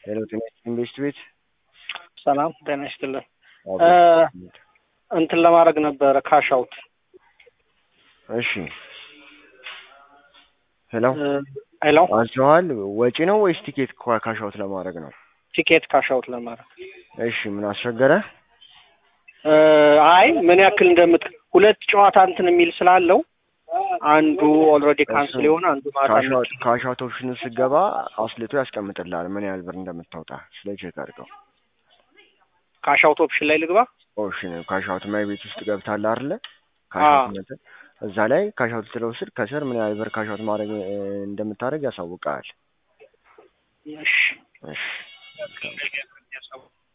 ሄሎ ጤና ይስጥልኝ ቤስት ቤት ሰላም ጤና ይስጥልን። አዎ፣ እ ቤስት ቤት። እንትን ለማድረግ ነበረ ካሽ አውት እሺ ሄሎ ሄሎ አንስተዋል። ወጪ ነው ወይስ ቲኬት ካሻውት ለማድረግ ነው? ቲኬት ካሽ አውት ለማድረግ እሺ ምን አስቸገረ? እ አይ ምን ያክል እንደምት ሁለት ጨዋታ እንትን የሚል ስላለው አንዱ ኦልሬዲ ካንስል የሆነ አንዱ ማታ ካሻውት ካሻውት ኦፕሽኑ ስገባ አስልቶ ያስቀምጥልሃል ምን ያህል ብር እንደምታወጣ ስለ ቼክ አድርገው። ካሽ አውት ኦፕሽን ላይ ልግባ። ኦፕሽን ካሻውት ማይ ቤት ውስጥ ገብታለህ አይደለ? ካሻውት መጠን እዛ ላይ ካሻውት ስለወስድ ከስር ምን ያህል ብር ካሻውት ማድረግ እ እንደምታደርግ ያሳውቃል። እሺ እሺ